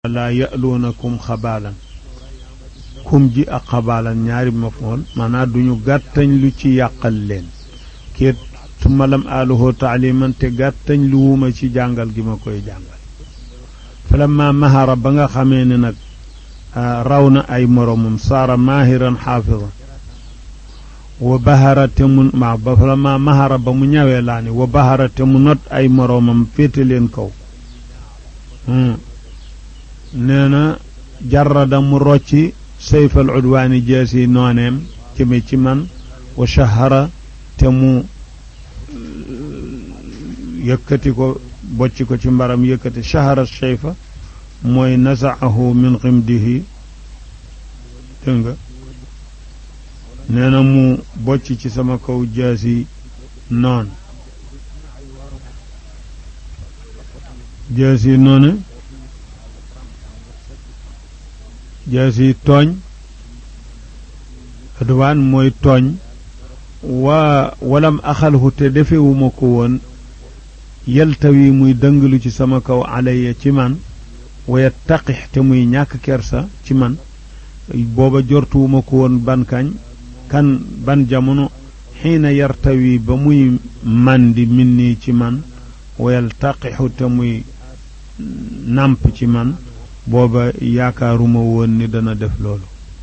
laa ya'luunakum xabaalan kum ji ak xabaalan ñaari mafool maanaam duñu gàttañ lu ci yàqal leen kiit su ma lam aaluhoo taaliman te gàttañ lu wuma ci jàngal gi ma koy jàngal falamma mahara ba nga xamee ne nag raw na ay moromam saara maahiran xaafidan wa bahara te mu ma ba falamma mahara ba mu ñawee laa ni wa bahara te mu not ay moromam féete leen kaw nee na jarrada mu rocci sayfal udwaani jeesi nooneem jëme ci man wa shahara te mu yëkkati ko bocci ko ci mbaram yëkkati shahara sayfa mooy nasaahu min ximdihi dégg nga nee na mu bocc ci sama kaw jaasi noon jaasi noonu jaasi tooñ adwaan mooy tooñ waa walam axalhu te defewuma ko woon yeltawi muy dëngalu ci sama kaw alaya ci man waya taqix te muy ñàkk kersa ci man booba jortuwuma ko woon ban kañ kan ban jamono xiina yartawi ba muy màndi min nii ci man wayal taqixu te muy nàmp ci man booba yaakaaruma woon ni dana def loolu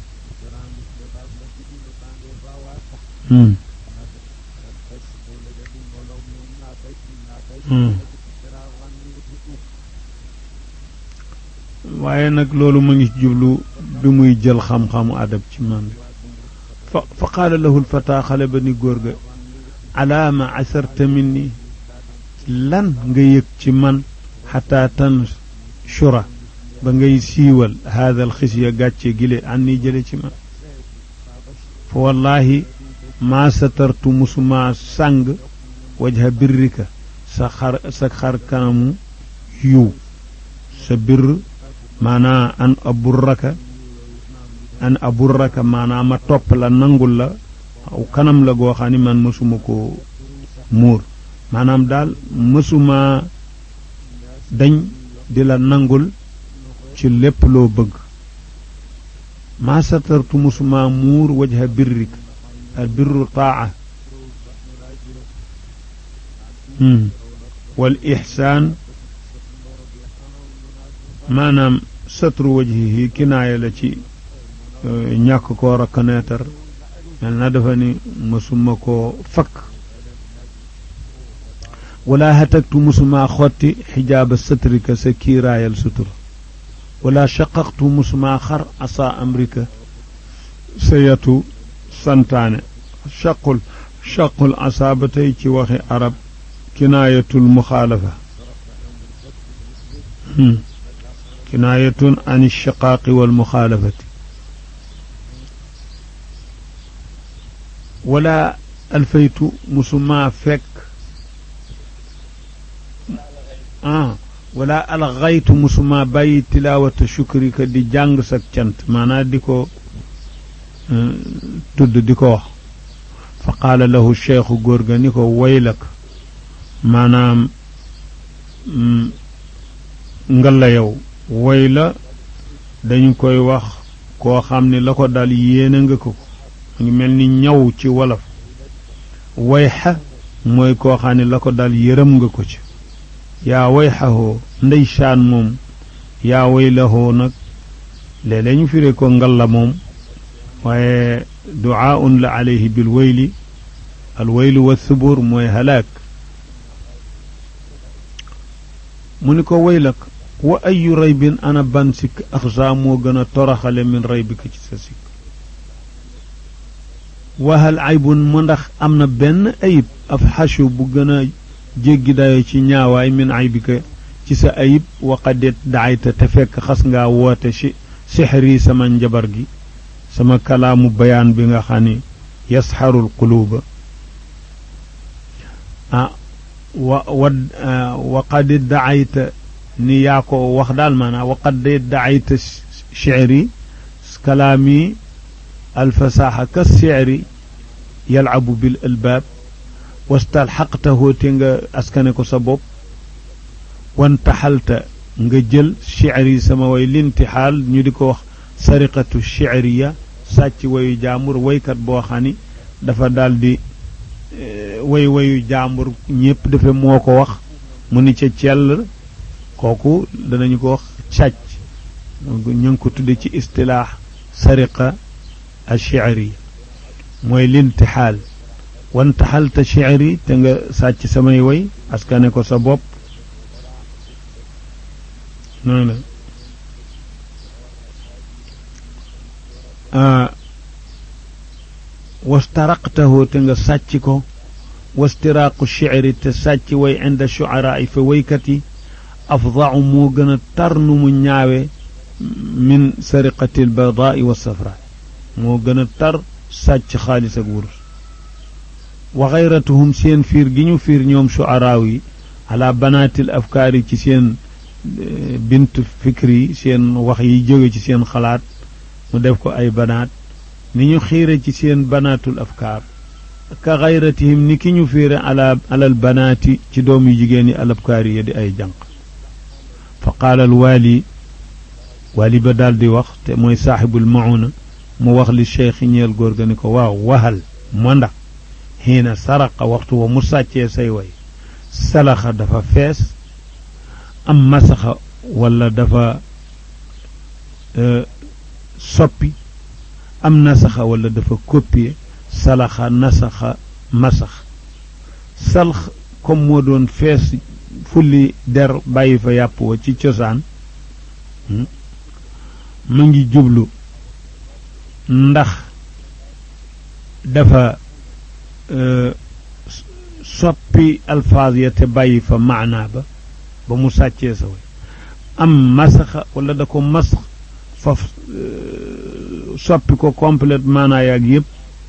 waaye nag loolu ma ngi jublu bi muy jël xam-xamu adab ci man fa fa qaala lahu lfata xale ba ni góor ga alaama asarta min ni lan nga yëg ci man xataa tan shura ba ngay siiwal haada alxisya gàcce gile an ni jële ci man fa wallahi maa satartu musuma sàng wajha birrika sa xar sa xar kanamu yiw sa birr maanaa an aburraka an aburraka maanaa ma topp la nangul la aw kanam la goo xam ni man mësuma ko muur maanaam daal mësuma dañ di la nangul ci lépp loo bëgg maa satartu mësuma muur wajha birrika al birru taa wal ixsaan maanaam satru wajhihi kinaaya la ci ñàkk koo reconnaître mel na dafa ni mësuma koo fakk wala hataktu mësuma xotti xijaaba satrika sa kiiraayal sutura wala shaqaqtu mësuma xar asa amrika sa yatu santaane shaqul shaqul asa ba tey ci waxi arab kinaayatul muxaalafa kinaayatun an shiqaaqi wal muxaalafati wala alfaytu musuma fekk ah wala alxaytu musuma bàyyi tilaawata shukrika di jàng sak cant maanaam di ko tudd di ko wax fa qaala lahu cheikhu góor ga ni ko waylak maanaam ngalla yow woy la dañu koy wax koo xam ne la ko dal yéene nga ko mu ngi mel ni ñaw ci wolof wayxa mooy koo xam ne la ko dal yërëm nga ko ci yaa wayxahoo ndeysaan moom yaa waylahoo nag léeg-léeg ñu firee ko ngalla moom waaye duaaun la alayhi bil wayli al waylu wa subur mooy halaak mu ni ko waylak wa ayu raybin ana ban sikk axsa moo gën a toraxale min raybika ci sa sikk wahal aybun mu ndax am na benn ayib af xachu bu gën a jéggi dayo ci ñaawaay min aybika ci sa ayib waqadet daayta te fekk xas ngaa woote si sixri sama njabar gi sama kalaamu bayaan bi nga xam ni yasxarul quluuba ah wa wa waqad daayta ni yaa ko wax daal maanaam waqad daayta shicri kalaami alfasaaxa ka shicri yalcabu bil albaab wastalxaqtahu te nga askane ko sa bopp wantaxalta nga jël shi'r yi sama way lintixaal ñu di ko wax sariqatu shi'riya sàcc wayu jaambur waykat boo xam ni dafa daldi way wayu jaambur ñépp dafa moo ko wax mu ni ca cell kooku danañu ko wax càcc ñu ngi ko tudde ci istilaax sariqa a shi'ri mooy lintixaal wantaxalta shi'ri te nga sàcc samay way askane ko sa bopp noonu la wastaraqtahu te nga sàcc ko wastiraaqu shi'ri te sàcc way inda shu'araa yi fa waykat yi afdau moo gën a tar nu mu ñaawe min sariqati albaydaai wa safra moo gën a tar sàcc xaalis ak wurus wa xayratuhum seen fiir gi ñu fiir ñoom shu'araaw yi ala banaatil afkaar yi ci seen bint fikri yi seen wax yi jóge ci seen xalaat mu def ko ay banaat ni ñu xiire ci seen banaatul afkaar ka xayratihim ni ki ñu fiire ala alal banaati ci doom yu jigéen yi al afkaar yi di ay jànq fa qaala al waali waali ba daal di wax te mooy saaxibul mauna mu wax li cheikh ñeel góor ga ni ko waaw waxal mo ndax xiina saraqa waxtu wa mu sàccee say way salaxa dafa fees am masaxa wala dafa soppi am nasaxa wala dafa copier salaxa nasaxa masax salx comme moo doon fees fulli der bàyyi fa yàpp wa ci cosaan mu ngi jublu ndax dafa soppi alfaaz ya te bàyyi fa maanaa ba ba mu sàccee sa way am masaxa wala da ko masax faf soppi ko complète maanaa yaag yëpp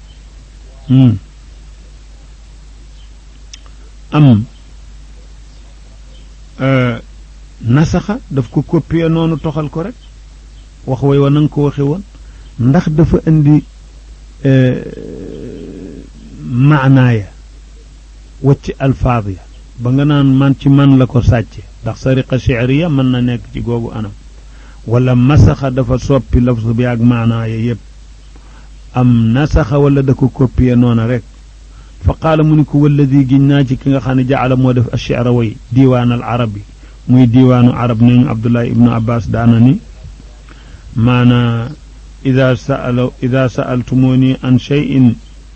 am nasaxa daf ko copier noonu toxal ko rek wax way wa na nga ko waxe woon ndax dafa indi maanaaya wacci alfaad ya ba nga naan man ci man la ko sàcce ndax sariqa shi'riya mën na nekk ci googu anam wala masaxa dafa soppi lafz bi ak maanaaya yépp am nasaxa wala da ko copier noona rek fa qaala mu ni ko walladi giñ naa ci ki nga xam ne jaala moo def ash-shi'ra way diiwaan al arabi muy diiwaanu arab neñu abdullahi ibnu abbas daana ni maana ida sa'ala ida sa'altumuni an shay'in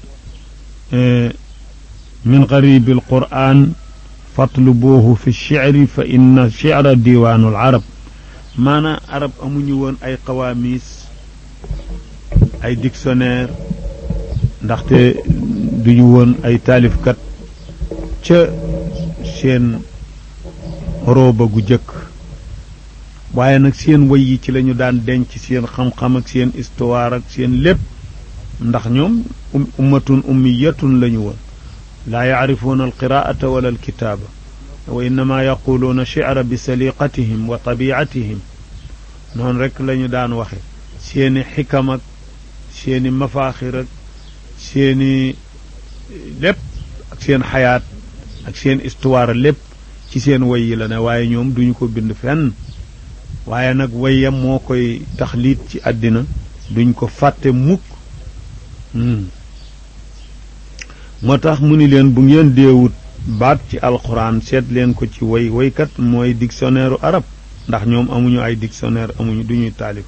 min garibi alquran fatlubuuhu fi shicri fa inna shicra diiwaanu al arab maana arab amuñu woon ay qawaamiis ay dictionnaire ndaxte duñu woon ay taalifkat ca seen rooba gu jëkk waaye nag seen way yi ci lañu daan denc seen xam-xam ak seen histoire ak seen lépp ndax ñoom ummatun ummiyatun lañu woon laa yacrifuuna alqiraata wala alkitaaba wa innama yaquluuna shicra bi saliqatihim wa tabiatihim noonu rek lañu daan waxe seeni xikam ak seeni mafaaxir ak seeni lépp ak seen xayaat ak seen histoire lépp ci seen way yi la ne waaye ñoom duñu ko bind fenn waaye nag wayam moo koy taxliit ci àddina duñ ko fàtte mukk moo tax mu ni leen bu ngeen deewut baat ci alxuraan seet leen ko ci way waykat mooy dictionnaire arab ndax ñoom amuñu ay dictionnaire amuñu duñuy taalif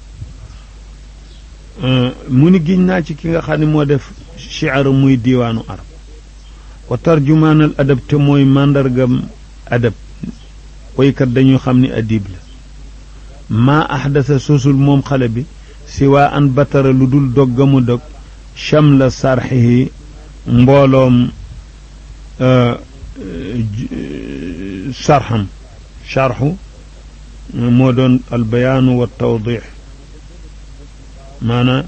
mu ni giñ naa ci ki nga xam ne moo def shi'ar muy diiwaanu arab wa tarjumaanal adab te mooy màndargam adab waykat dañu xam ni adib la maa ahdasa sosul moom xale bi si waa an batara lu dul doggamu dog chamla sarxihi mbooloom sarxam charxu moo doon albayaanu wa tawdix maanaa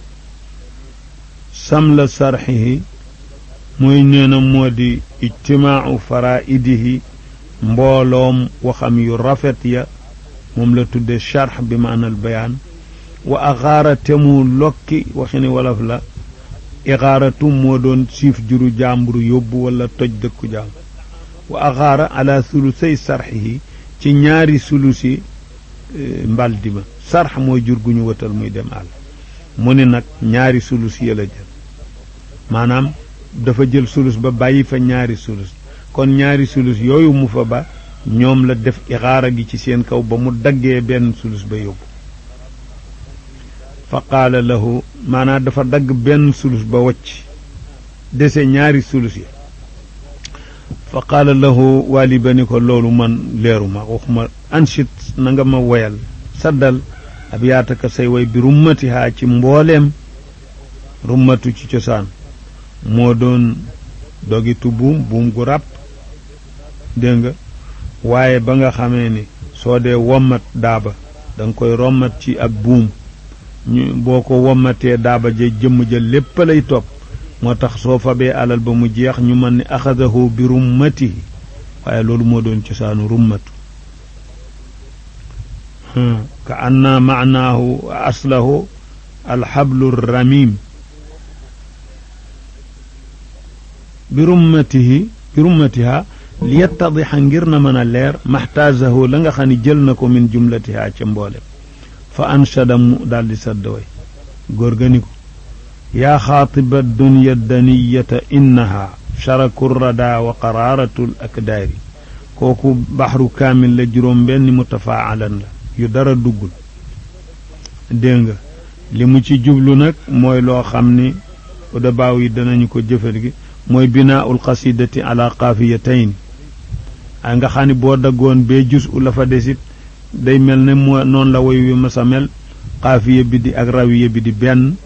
samla sarxihi mooy nee na moo di ijtimaacu faraidihi mbooloom waxam yu rafet ya moom la tudde charx bi maanal bayaan wa axaara te mu lokki waxi ni wolof la ixaaratu moo doon siif juru jàmburu yóbbu wala toj dëkku jàmbur wa axaara ala sulusay sarxihi ci ñaari sulusi mbaldi ma sarx mooy jur gu ñu wëtal muy dem àll mu ni nag ñaari sulus ya la jël maanaam dafa jël sulus ba bàyyi fa ñaari sulus kon ñaari sulus yooyu mu fa ba ñoom la def ixaara gi ci seen kaw ba mu daggee benn sulus ba yóbbu fa qaala lahu maanaam dafa dagg benn sulus ba wacc dese ñaari sulus yi fa qaala lahu waali ba ni ko loolu man leeru ma waxuma anchit na nga ma woyal saddal ab yaataka say way bi rummatihaa ci mbooleem rummatu ci cosaan moo doon dogitu buum buum gu ràpp dégg nga waaye ba nga xamee ni soo dee wommat daaba da nga koy rommat ci ak buum ñu boo ko wommatee daaba ja jëmm ja lépp lay topp moo tax soo fabee alal ba mu jeex ñu mën ni axadahu bi rummatihi waaye loolu moo doon cosaanu rummatu ka anna maanaahu aslahu alxablu ramim bi rummatihi bi rummatiha li yettadixa ngir na mën a leer maxtaasahu la nga xam ne jël na ko min jumlatiha ca mboolem fa anshada mu daal di sadd way góor ga ni ko yaa xaatiba dunya daniyata innaha sharaku rada wa qaraaratu l akdaari kooku baxru kaamil la juróom benn mutafaalan la yu dara duggul dégg nga li mu ci jublu nag mooy loo xam ni udabaaw yi danañu ko jëfal gi mooy binaaul qasidati ala qaafiyatayn ay nga xam ni boo daggoon bee jus u la fa desit day mel ne moo noonu la woy wi ma sa mel xaafiya bi di ak rawiya bi di benn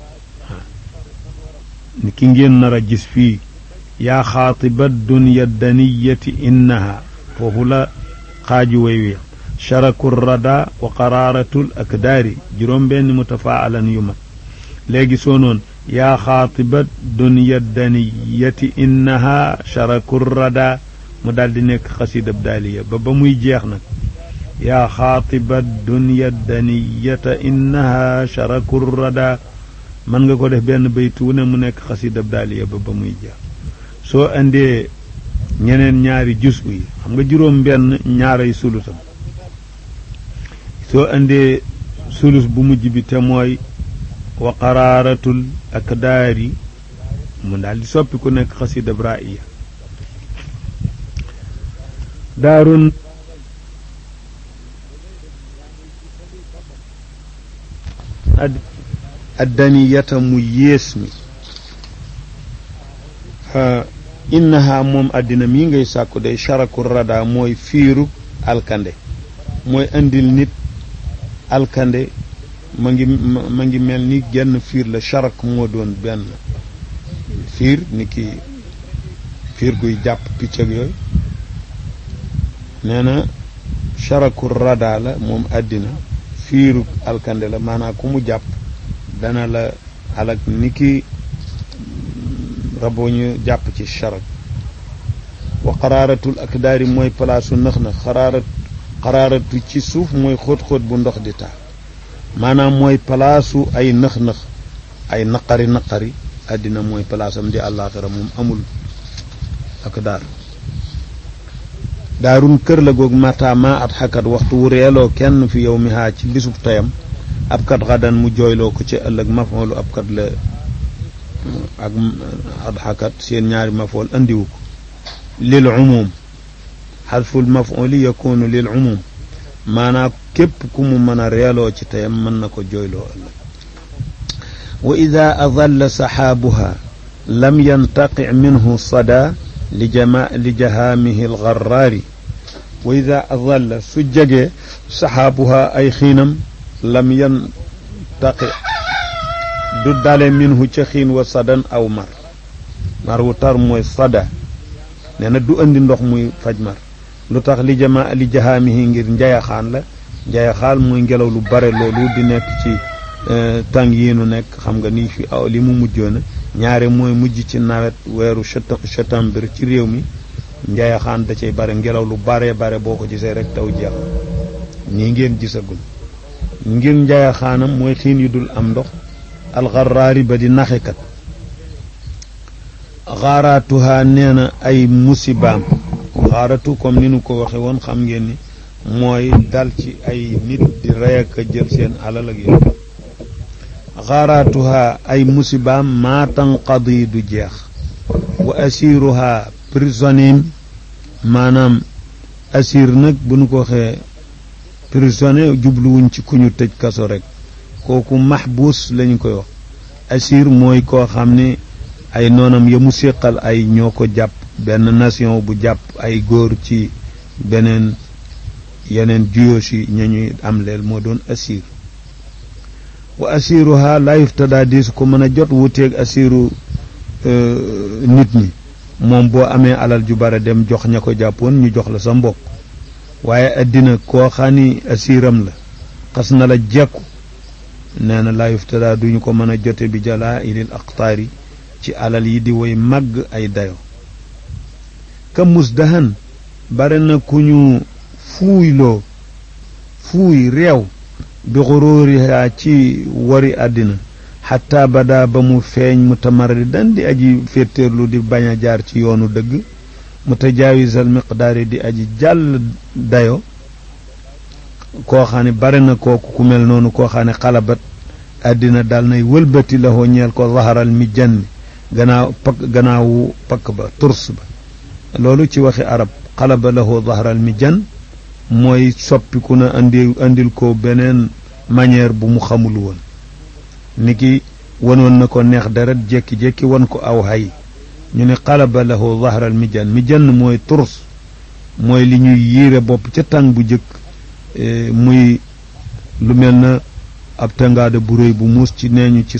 ni ki ngeen nar a gis fii yaa xaatiba dunya daniyati innaha foofu la xaaju way wi sharaku rada wa qaraaratul akdaari juróom benn mutafaalan yu mat léegi soo noon yaa xaatiba dunya daniyati innaha sharaku rada mu daal di nekk xasidab daaliya ba ba muy jeex nag yaa xaatiba dunya daniyata innaha sharaku rada mën nga ko def benn baytu wu ne mu nekk xasidab daaliya ba ba muy jeex soo indee ñeneen ñaari jus yi xam nga juróom benn ñaaray sulusam soo indee sulus bu mujj bi te mooy wa qaraaratul akdaari mu daal di soppi ku nekk xasidab raiya daarun addaniyata mu yées mi innaha moom àddina mii ngay sàkku day charaku rada mooy fiiru alkande mooy indil nit alkande ma ngi ma ngi mel ni genn fiir la charak moo doon benn fiir ni ki fiir guy jàpp picc ak yooyu nee na charaku rada la moom àddina fiiru alkande la maanaam ku mu jàpp dana la alak ni ki raboo ñu jàpp ci charak wa xaraaratul akdaari mooy palaasu nëx na xaraarat xaraaratu ci suuf mooy xóot-xóot bu ndox di taa maanaam mooy palaasu ay nëx-nëx ay naqari naqari àddina mooy palaasam di àllaaxira moom amul akdaar daarun kër la goog mata ma at xakat waxtu wu reeloo kenn fi yow mi haa ci bisub tayam ab kat xadan mu jooyloo ko ci ëllëg mafoolu ab kat la ak adxakat seen ñaari mafool andiwu ko lil umum xadful mafooli yakunu lil umum maanaa képp ku mu mën a reeloo ci tayam mën na ko jooyloo ëllëg wa ida adalla saxaabuha lam yantaqi minhu sada li jama li jahaamihi algarraari wa ida adalla su jegee saxaabuha ay xiinam lam yantaqi du dale minhu ca xiin wa sadan aw mar mar wu tar mooy sada nee na du andi ndox muy faj mar lu tax li jama li jahaamihi ngir njayaxaan la njayaxaan mooy ngelaw lu bare loolu di nekk ci tàng yi nu nekk xam nga ni fi aw li mu mujjoona ñaare mooy mujj ci nawet weeru septembre ci réew mi njayaxaan da cay bare ngelaw lu bare bare boo ko gisee rek taw jeex nii ngeen gisagul ngir njayaxaanam mooy xiin yu dul am ndox alxaraari ba di naxekat xaaraatuhaa nee na ay musibaam xaaratu comme ni nu ko waxe woon xam ngeen ni mooy dal ci ay nit di rey ak jël seen alal ak yooyu xaaraatuha ay musibaam maa tanqadi du jeex wa asiruha prisonnier maanaam asir nag bu nu ko waxee prisonnier jubluwuñ ci ku ñu tëj kaso rek kooku maxbuus lañu koy wax asir mooy koo xam ne ay noonam ya mu séqal ay ñoo ko jàpp benn nation bu jàpp ay góor ci beneen yeneen juyoo si ña ñuy am leel moo doon asir wa asiruha la yuftada diisu ko mën a jot wuteeg asiru nit ñi moom boo amee alal ju bare dem jox ña ko jàppoon ñu jox la sa mbokk waaye addina koo xam ni asiram la xas na la jekku nee na laa yuftada duñu ko mën a jote bi jalaa ilil aqtaari ci alal yi di woy màgg ay dayo ka musdahan bare na ku ñu fuuyloo fuuy réew bi xuróoriha ci wari àddina xataa badaa ba mu feeñ mu tamaradi dan di aji féetéerlu di bañ a jaar ci yoonu dëgg mu tajaawisal miqdaari di aji jàll dayo koo xam ne bare na kooku ku mel noonu koo xam ne xalabat àddina dal nay wëlbati la hoo ñeel ko zaharal mi janni gannaaw pakk gannaawu pakk ba turs ba loolu ci waxi arab xalaba la hoo zaharal mi jan mooy soppiku na andi andil ko beneen manière bu mu xamul woon ni ki wanoon na ko neex deret jékki-jékki wan ko aw hay ñu ne xalaba la hoo zaharal mi jan mi jan mooy turs mooy li ñuy yiire bopp ca tàng bu jëkk muy lu mel na ab tëngaada bu réy bu muus ci nee ñu ci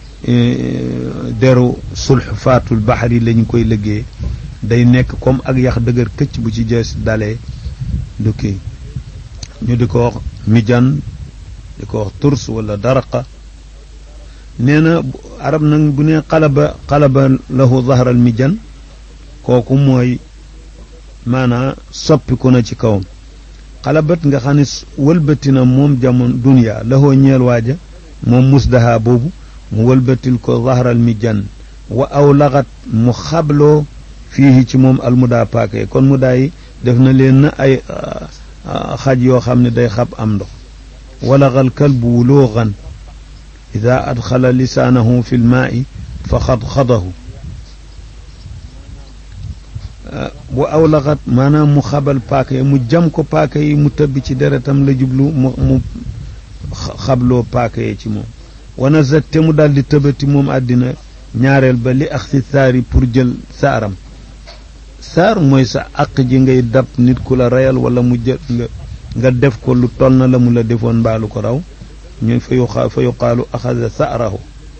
deru sulx faatul baxar yi la ñu koy liggéey day nekk comme ak yax dëgër këcc bu ci jees dalee du kii ñu di ko wax mijan di ko wax turs wala daraqa nee na arab nag bu ne xalaba xalaba lahu zahral mijan kooku mooy maanaa soppiku na ci kawam xalabat nga xam ne wëlbati na moom jamono dunya lahoo ñeel waaja moom musdaha boobu mu wëlbatil ko zahral mi jan wa aw laxat mu xabloo fii ci moom almudaa paake kon mudaa yi def na leen na ay xaj yoo xam ne day xab am ndox walaxal kalbu wulooxan ida adxala lisaanahu fi lmaai fa xadxadahu bu aw laxat maanaam mu xabal paaka yi mu jam ko paaka yi mu tëbbi ci deretam la jublu mu mu xabloo paaka yi ci moom wana zat te mu daal di tëbati moom àddina ñaareel ba li ak si saari pour jël saaram saar mooy sa àq ji ngay dab nit ku la reyal wala mu jël nga nga def ko lu toll na la mu la defoon mbaalu ko raw ñu fa yu fa yuqaalu axada saarahu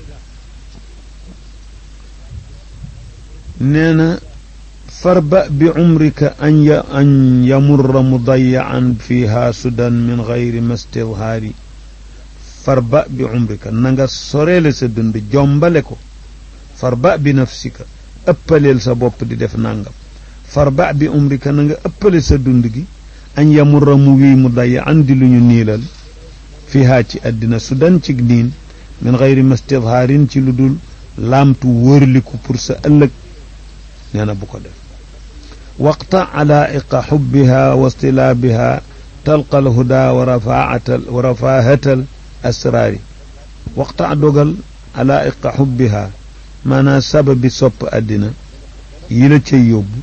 nee na farba bi umrika an ya an yamurra mudayaan fiha sudan min gayri mastidhaari farba bi umrika na nga soreele sa dund jombale ko farba bi nafsika ëppaleel sa bopp di def nangam farba bi umrika na nga ëppale sa dund gi an yamurra mu wii mu dayaan di lu ñu niilal fiha ci àddina sudan ci niin min gayri mastidhaarin ci lu dul laamtu wóorliku pour sa ëllëg nee na bu ko def waqta alaa'iqa xubbiha wa stilaabiha talqa alhuda wa rafaatal wa rafaahatal asraari waqta dogal alaa'iqa xubbiha maanaam sababi sopp àddina yi la cay yóbbu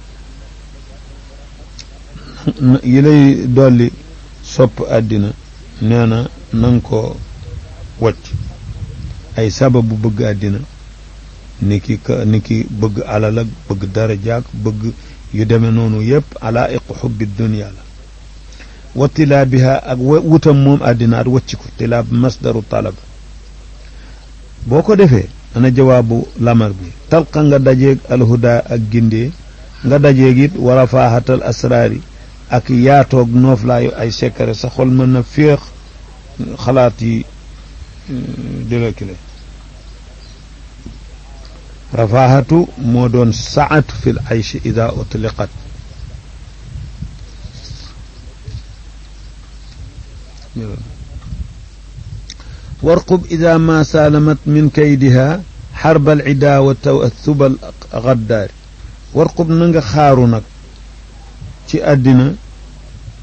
yi lay dolli sopp àddina nee na nanga ko wacc ay sababu bëgg àddina ni ki ka ni ki bëgg alal ak bëgg darajaak bëgg yu demee noonu yépp ala iqu xubbi dunia la wa tilaabiha ak wutam moom àddina at wacc ko tilaab masdaru talab boo ko defee ana jawaabu lamar bi talqa nga dajeeg alhuda ak gindee nga dajeeg it war a faaxatal asraari ak yaatoog nooflaayu ay secret sa xol mën na féex xalaat yi dilakile rafaahatu moo doon saatu fi l aychi ida utliqat warqub ida ma saalamat min kaydiha xarba al ida wa tawathuba al gaddaari warqub na nga xaaru nag ci àddina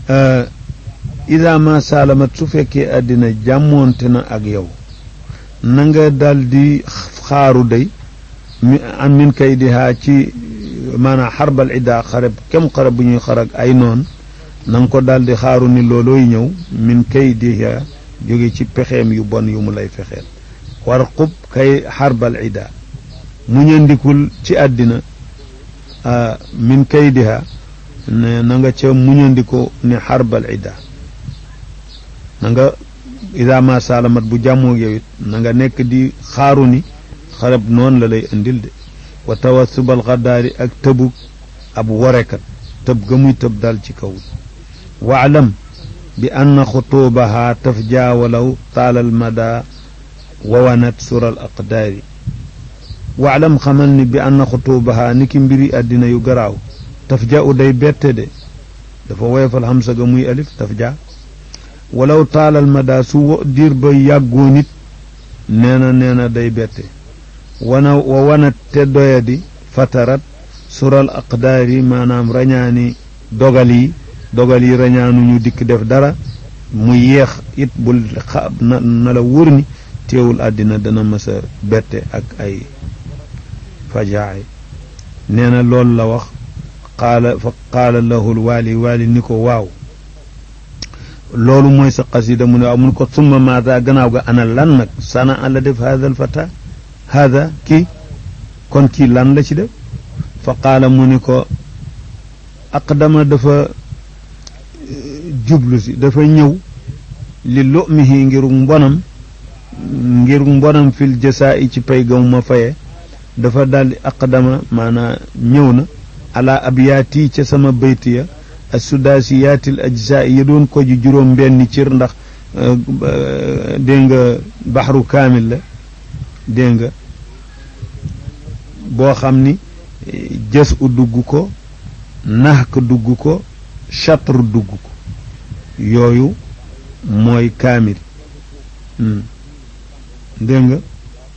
ida ma saalamat su fekkee àddina jàmmoonte na ak yow na nga dal di xaaru day mi an min kay di haa ci maanaam xarbal ida xareb kem xareb bu ñuy xarag ay noon na nga ko daal di xaaru ni loolooy ñëw min kay di haa jóge ci pexeem yu bon yu mu lay fexeel war xub kay xarbal ida mu ñandikul ci àddina min kay di haa ne na nga ca muñandiku ni xarbal ida na nga ida ma saalamat bu jàmmoo yow it na nga nekk di xaaru ni xarab noonu la lay indil de wa tawasubal xaddaari ak tëbu ab worekat tëb ga muy tëb dal ci kaw waalam bi anna xutuubaha taf jaawalaw taalal mada wawanat sural aqdaari waalam xamal ni bi anna xutuubaha ni ki mbiri àddina yu garaaw taf ja u day bette de dafa woyofal xamsa ga muy alif taf ja walaw taalal mada su diir ba yàggoo nit nee na nee na day bette wana wa wanat te doyadi fatarat sural aqdaari maanaam rañaani dogal yi dogal yi rañaanuñu dikk def dara mu yeex it bul xa na na la wóor ni teewul àddina dana mës a bette ak ay fajaay nee na loolu la wax qaala fa qaala lahul waali waali ni ko waaw loolu mooy sa qasida mu ne waaw mu ne ko summa maada gannaaw ga ana lan nag sana an la def hada al fata hada kii kon kii lan la ci def fa qaala mu ni ko aqdama dafa jublu si dafa ñëw li lumihi ngir mbonam ngir mbonam fil jasaa'i ci pay gamu ma faye dafa daldi aqdama maanaa ñëw na ala abyaati ca sama bayt ya assudaasiyaatil ajzaa'i ya doon ko ji juróom benn cir ndax dégg nga baxru kaamil la dégg nga boo xam ni jës u dugg ko naxk dugg ko chatr dugg ko yooyu mooy kaamil dégg nga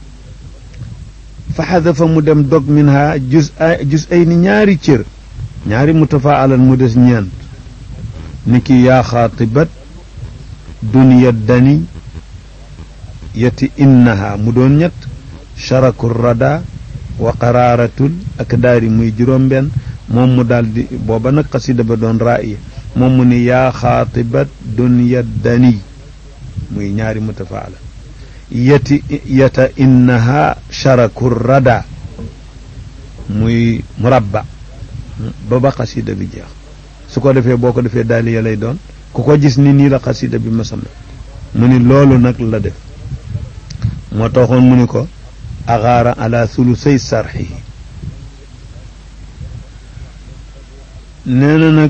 fa xadafa mu dem dog min ha jus ay jus ay ni ñaari cër ñaari mutafaalan mu des ñeent ni ki yaa xaatibat duniya dani yati innaha mu doon ñett charaku rada wa qaraaratul ak daari muy juróom benn moom mu daldi booba nag xasida ba doon raaya moom mu ni yaa xaatibat dunya dani muy ñaari mutafaala yati yata innaha charaku rada muy murabba ba ba xasida bi jeex su ko defee boo ko defee daali ya lay doon ku ko gis ni nii la xasida bi masama mu ni loolu nag la def moo taxoon mu ni ko agaara ala sulusay sarxihi nee na nag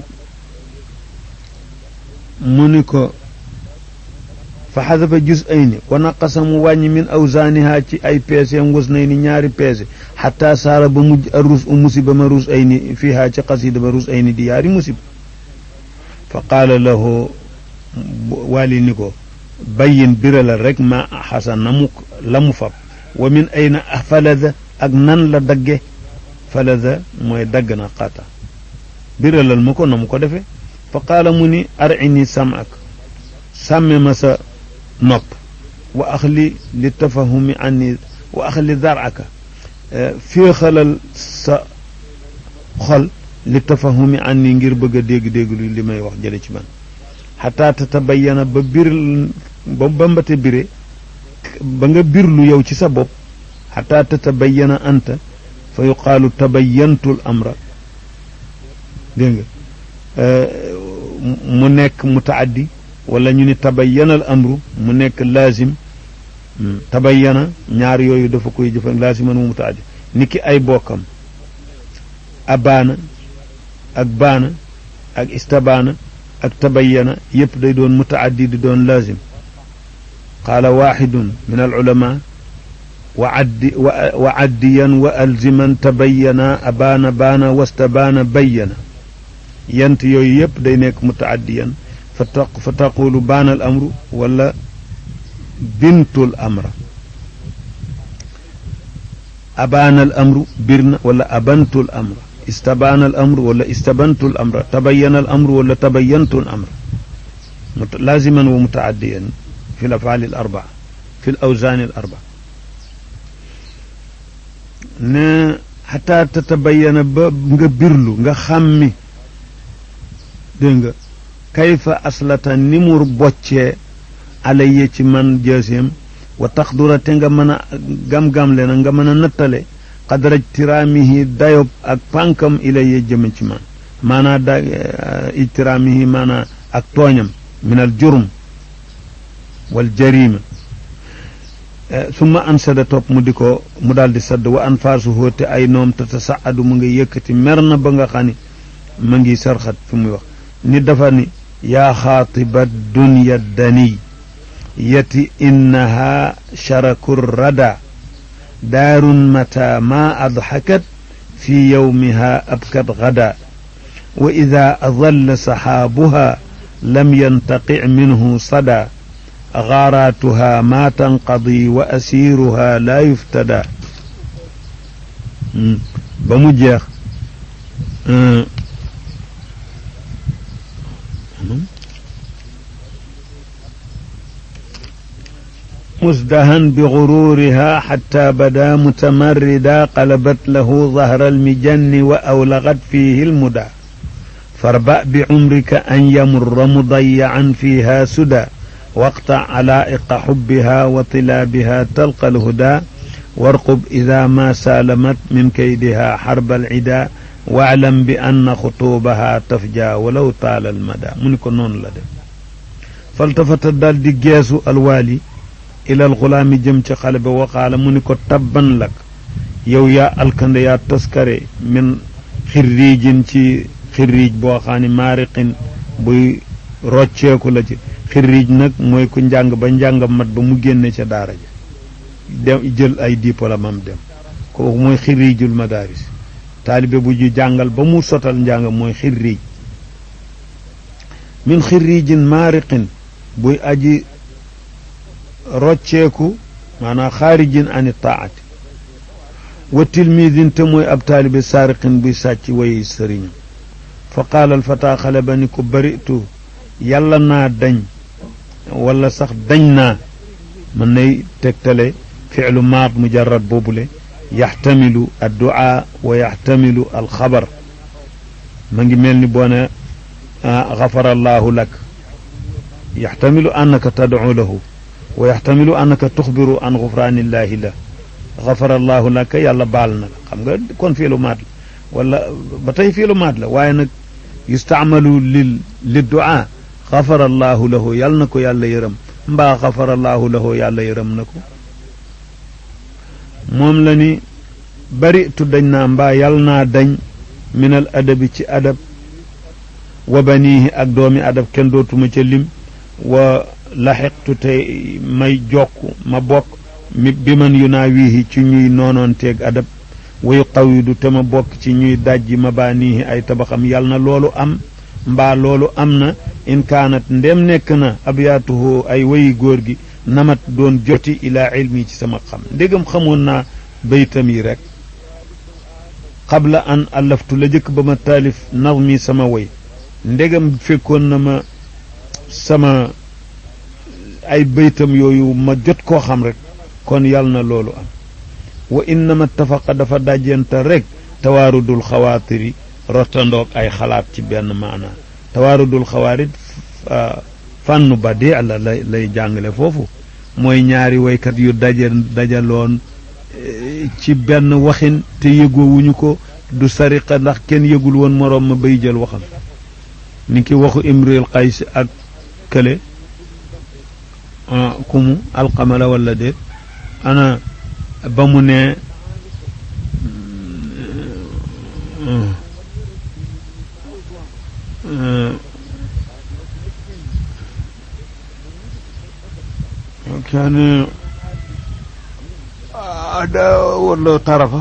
mu ni ko fa xadafa jus ay ni wa naqasa mu wàññi min awsaaniha ci ay peeseem was nay ni ñaari peese xataa saara ba mujj a rus u musiba ma rus ay ni fiiha ci xasida ba rus ay ni di yaari musiba fa qaala lahu waali ni ko bayin biralal rek ma xasan na mu la mu fab wa min ayna falada ak nan la dagge falada mooy dagg na xaata biralal ma ko na mu ko defee fa qaala mu ni arini samak sàmme ma sa nopp wa axli li tafahumi anni wa axli daraka féexalal sa xol li tafahumi anni ngir bëgg a dégg-dégg lu li may wax jële ci man xataa tatabayana ba bir ba ba mbate bire ba nga birlu yow ci sa bopp xataa tatabayana anta fa yuqaalu tabayantul amra dégg nga mu nekk mutaaddi wala ñu ni tabayyana al amru mu nekk laazim tabayyana ñaar yooyu dafa koy jëfan laaziman mu mutaaddi niki ay bokkam abaana ak baana ak istabaana ak tabayyana yëpp day doon mutaaddi di doon laazim qaala waxidun min al ulama wa addi wa addiyan wa alziman tabayyana abaana baana wastabaana bayyana yant yooyu yëpp day nekk mutaaddiyan fa taq fa taqulu baana al amru wala bintul amra abaana al amru bir na wala abantul amra istabaana al amru wala istabantu al amra tabayana al amru wala tabayantu al amra laaziman wa mutaaddiyan fi l afaali al arbaa fi l awsaani al arbaa ne xataa tatabayana ba nga birlu nga xàmmi dégg nga kayfa aslata ni mu boccee alayya ci man jaaseem wa taxdura te nga mën a gam-gamle na nga mën a nattale xadraj tiraamihi dayob ak pànkam ilayya jëme ci man maanaa da ijtiraamihi maanaa ak tooñam min al jurm wal jarima summa ansada topp mu di ko mu daal di sadd wa anfaasuhu te ay noom te tasaadu mu ngi yëkkati mer na ba nga xam ni ma ngi sarxat fi muy wax ni dafa ni yaa xaatiba dunya daniy yati innaha sharaku rada daarun mata ma adxakat fi yowmiha abkat gada wa ida adalla saxaabuha lam yantaqi minhu sada gaaraatuha ma tanqadi wa asiiruha laa yuftada ba mu jeex مزدها بغرورها حتى بدا متمردا قلبت له ظهر المجن وأولغت فيه المدى فاربأ بعمرك أن يمر مضيعا فيها سدى واقطع علائق حبها وطلابها تلقى الهدى وارقب إذا ما سالمت من كيدها حرب العدا واعلم بأن خطوبها تفجى ولو طال المدى منك نون لدى فالتفت دال دي جيسو الوالي ilal xulaami jëm ci xale ba waxaala mu ni ko tabban lak yow yaa alkande yaa toskare min xirriijin ci xirriij boo xam ne maariqin buy rocceeku la ci xirriij nag mooy ku njàng ba njàng mat ba mu génne ca daara ja dem jël ay diplôme am dem kooku mooy xirriijul madaaris taalibe bu ju jàngal ba mu sotal njàng mooy xirriij min xirriijin maariqin buy aji rocceeku maanaam xaarijin ani taati wa tilmidin te mooy ab taalibe saariqin buy sàcc way sëriñam fa qaala alfata xale ba ni ko baritu yàlla naa dañ wala sax dañ naa mën nay tegtale ficlu maat mujarrad boobule yaxtamilu adduaa wa yaxtamilu alxabar ma ngi mel ni boo ne xafara allahu lak yaxtamilu annaka tadcu lahu wa yaxtamilu annaka tuxbiru an gufraanillahi la xafara allahu laka yàlla baal na la xam nga kon fiilu maat la wala ba tey fiilu maat la waaye nag yustaamalu lil li duaa xafara allahu lahu yàlla na ko yàlla yërëm mbaa xafara allahu lahu yàlla yërëm na ko moom la ni bari tu dañ naa mbaa yàlla naa dañ minal adabi ci adab wa baniihi ak doomi adab kenn dootuma ca lim wa laxiqtu te may jokk ma bokk mi bi man yu naa wiihi ci ñuy noonoonteeg adab wayu qawidu te ma bokk ci ñuy dajji ma baa niihi ay tabaxam yàlla na loolu am mbaa loolu am na in kaanat ndem nekk na abyaatuhu ay wayi góor gi namat doon joti ilaa ilmi ci sama xam ndégam xamoon naa baytam yi rek qabla an allaftu la jëkk ba ma taalif nazmi sama way ndégam fekkoon na ma sama ay baytam yooyu ma jot koo xam rek kon yàlla na loolu am wa innama tafaqa dafa dajenta rek tawaarudul xawaatiri rotandoog ay xalaat ci benn maanaa tawaarudul xawaarit fànnu ba dee la lay lay jàngale foofu mooy ñaari waykat yu daje dajaloon ci benn waxin te yëgoowuñu ko du sariqa ndax kenn yëgul woon moroom ma bay jël waxam ni ki waxu imril qays ak kële kumu alqamala wala déet ana ba mu ne كان ada wala tarafa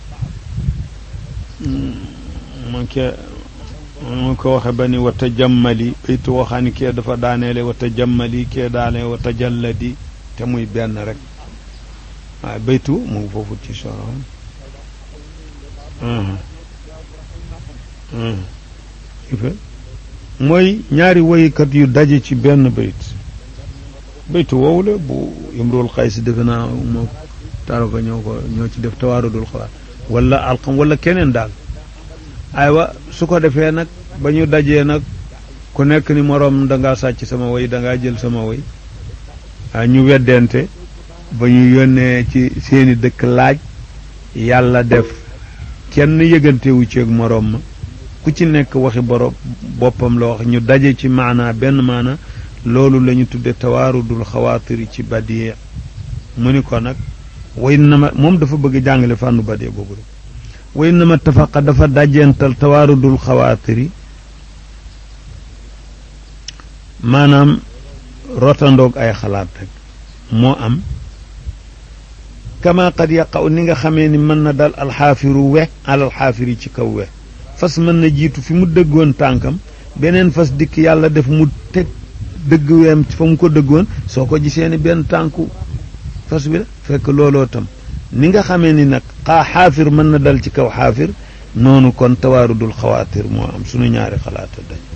man ke mu ko waxe ba ni wa tajammali baytu waxaa ni kee dafa daaneele wa tajammali kee daane wa tajalladi te muy benn rek waaye baytu mu ngi foofu ci soro mooy ñaari woykat yu daje ci benn bayt baytu woowu la bu imrul xays defe naa moo taaro ko ñoo ko ñoo ci def tawaarudul xalaat wala alxam wala keneen daal aywa su ko defee nag ba ñu dajee nag ku nekk ni moroom dangaa sàcc sama woy dangaa jël sama woy a ñu weddente ba ñu yónnee ci seeni dëkk laaj yàlla def kenn yëgantewu ceeg moroom ma ku ci nekk waxi borom boppam la wax ñu daje ci maanaa benn maana loolu la ñu tudde tawaarudul xawaatiri ci badie mu ni ko nag way na ma moom dafa bëgg jàngale fànnu badie boobu rek way na ma tafaqa dafa dajental tawaarudul xawaatiri maanaam rotandoog ay xalaat rek moo am kama qad yaqaw ni nga xamee ni mën na dal alxaafiru we alal xaafiri ci kaw we fas mën na jiitu fi mu dëggoon tànkam beneen fas dikk yàlla def mu teg dëgg weem fa mu ko dëggoon soo ko gisee ni benn tànku fas bi la fekk looloo tam ni nga xamee ni nag xaa xaafir mën na dal ci kaw xaafir noonu kon tawaarudul xawaatir moo am sunu ñaari xalaata dañ